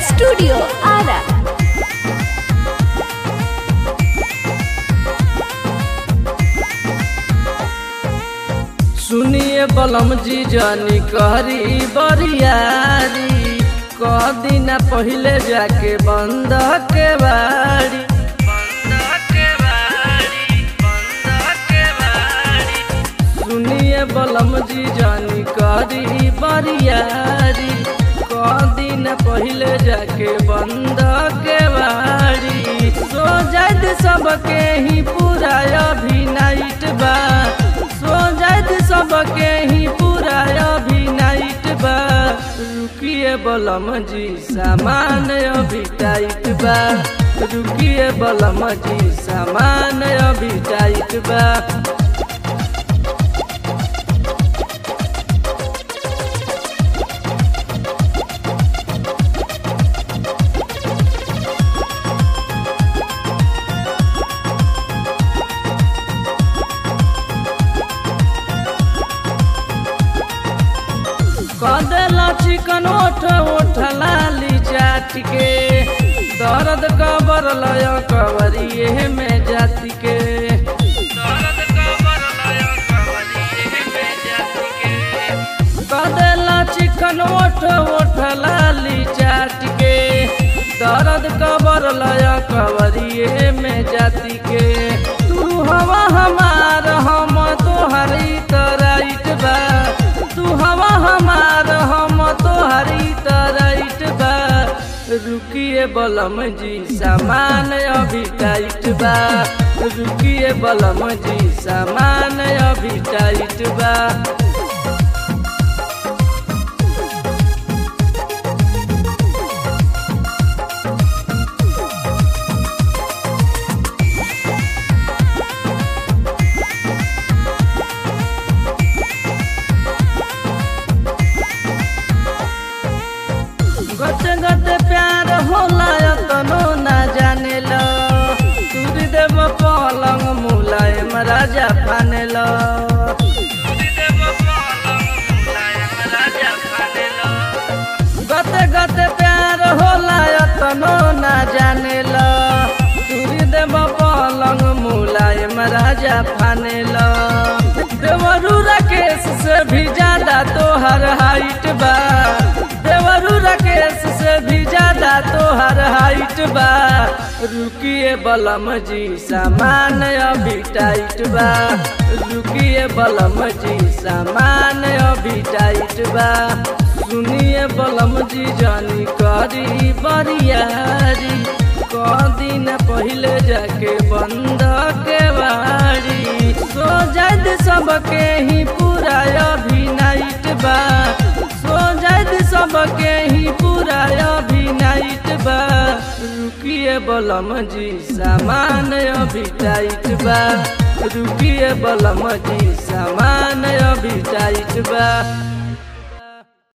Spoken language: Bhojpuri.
Studio Ara. सुनिए बलम जी जानी कहरी बरियारी कह दिन पहले जाके बंद के बाड़ी सुनिए बलम जी जानी कहरी बरियारी कह दिन पहले जाके बंद के बाड़ी सो जात सबके ही पूरा अभी नाइट बा सो जात सबके ही पूरा अभी नाइट बा रुकिए बलम जी सामान अभी टाइट बा रुकिए बलम जी सामान अभी टाइट बा कदेला चिकन ओठ ओठ लाली चाट के दर्द कबर लय कवरिए में जाति के दर्द कबर लय कवरिए में जाति के कदेला चिकन ओठ ओठ लाली चाट के दर्द कबर लय कवरिए में जाति के तू हवा हमार हम तोहरी तराइट बा तू हवा हमार हम तोहरी तराइट बा रुकिए बलम जी सामान अभी टाइट बा रुकिए बलम जी सामान अभी टाइट बा गते गते प्यार होला तनो ना जाने ल तुरी देव पलंग मुलायम राजा फाने ल गते गते प्यार होला तनो ना जाने ल तुरी देव पलंग मुलायम राजा फाने ल देवरू राकेश से भी ज्यादा तोहर हाइट बा देवरू राकेश से भी ज्यादा तोहर हाइट बा रुकिए बलम जी सामान अभी टाइट बा रुकिए बलम जी सामान अभी टाइट बा सुनिए बलम जी जानी करी बरियारी कह दिन पहले जाके बंद के बाड़ी सो जात सबके ही पूरा अभी नाइट बा सो जात सबके ही पूरा अभी नाइट बा रुकिए बलम जी सामान अभी टाइट बा रुकिए बलम जी सामान अभी टाइट बा